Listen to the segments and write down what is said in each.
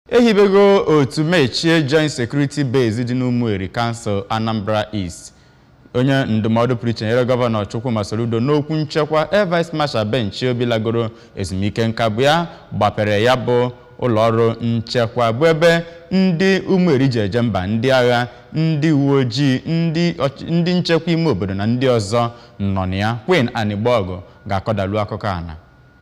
ehibego otu mechie joint security base dị n'ụmụeri kansụl anambra east onye ndụmọdụ pụrụ iche nyere gọvanọ chukwuma soludo n'okwu nchekwa air vice marshal benchi obi lagoro ezumike nka bụ ya gbapere ya bụ ụlọọrụ nchekwa bụ ebe ndị ụmụeri ji eje mba ndị agha ndị uwe ojii ndị ọchị- ndị nchekwa ime obodo na ndị ọzọ nọ na ya queen anigbogu ga-akọdalu akụkọ ana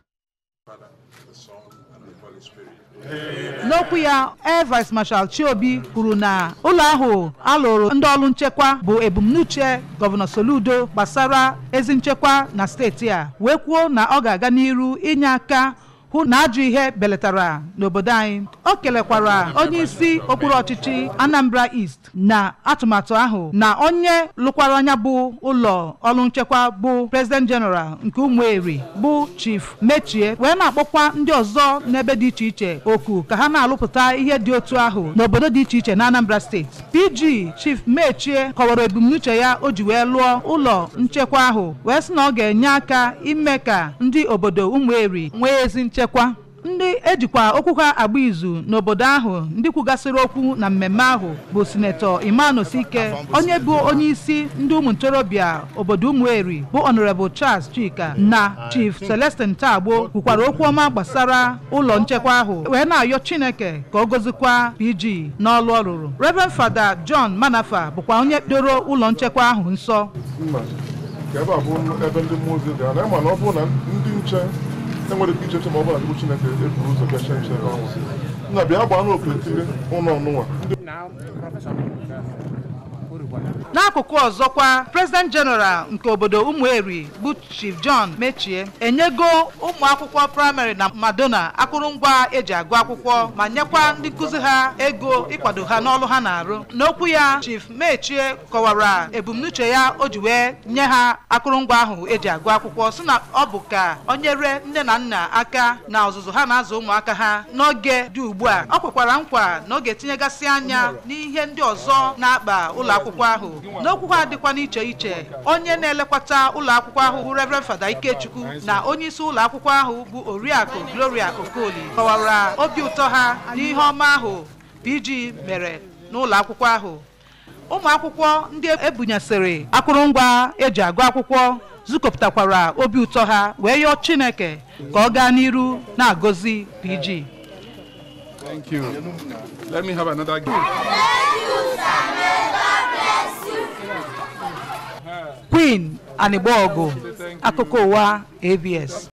n'okwu ya air vice marshal chiobi kwuru na ụlọ ahụ alụrụ ndị ọrụ nchekwa bụ ebumnuche gọvanọ soludo gbasara ezi nchekwa na steeti a wee kwuo na ọ ga-aga n'iru inye aka hụ na ajọ ihe belatara n'obodo anyị o kelekwara onye isi okpuru ọchịchị anambra east na atụmatụ ahụ na onye lụkwara anya bụ ụlọ ọrụ nchekwa bụ president general nke ụmụeri bụ chief mechie wee na-akpọkwa ndị ọzọ n'ebe dị iche iche oku ka ha na-alụpụta ihe dị otu ahụ n'obodo dị iche iche na anambra steeti pg chief mechie kọwara ebumnuche ya o ji wee lụọ ụlọ nchekwa ahụ wee sị na ọ ga-enye aka ime ka ndị obodo ụmụeri nwee ezi nchekwa ndị ejikwa okwu ha agba izu n'obodo ahụ ndị kwugasịrị okwu na mmemme ahụ bụ sinetọ Emmanuel Sike onye bụ onye isi ndị ụmụ ntorobịa obodo ụmụeri bụ honorable Charles Chika na chief Celestin Tagbo kwukwara okwu ọma gbasara ụlọ nchekwa ahụ wee na-ayọ Chineke ka ọ gozikwa PG n'ọlụ ọ rụrụ Reverend Fada John Manafa bụkwa onye doro ụlọ nchekwa ahụ nsọ mma ka ebe a bụ ebe ndị mmụọ ozi gara na ịma na ọ bụrụ na ndị nche enwere ike icheche ma ọ bụla chukwu chineke eburu ụzọ bịa che nche ebe ahụ nna bịa gbaa n'okirikiri ụlọ ọnụnwa ndị n'akụkụ ọzọkwa president general nke obodo ụmụeri bụ chief john mechie enyego ụmụ akwụkwọ praịmarị na madona akụrụngwa eji agụ akwụkwọ ma nyekwa ndị nkụzi ha ego ịkwado ha n'ọrụ ha na-arụ n'okwu ya chief mechie kọwara ebumnuche ya o ji wee nye ha akụrụngwa ahụ eji agụ akwụkwọ si na ọ bụ ka o nyere nne na nna aka na ọzụzụ ha na-azụ ụmụaka ha n'oge dị ugbu a ọ kwekwara nkwa na ọ ga-etinyegasị anya n'ihe ndị ọzọ na-akpa ụlọ akwụkwọ ahụ n'okwu ha dịkwa n'iche iche onye na-elekwata ụlọ akwụkwọ ahụ bụ Reverend Fada Ikechukwu na onye isi ụlọ akwụkwọ ahụ bụ Oriakụ Gloria Okoli kọwara obi ụtọ ha n'ihe ọma ahụ PG mere n'ụlọ akwụkwọ ahụ ụmụ akwụkwọ ndị ebunyesịrị akụrụngwa eji agụ akwụkwọ zukọpụtakwara obi ụtọ ha wee yọọ Chineke ka ọ gaa n'iru na-agọzi PG Thank you. Let me have another gift. Queen Anigbogu akụkọ ụwa ABS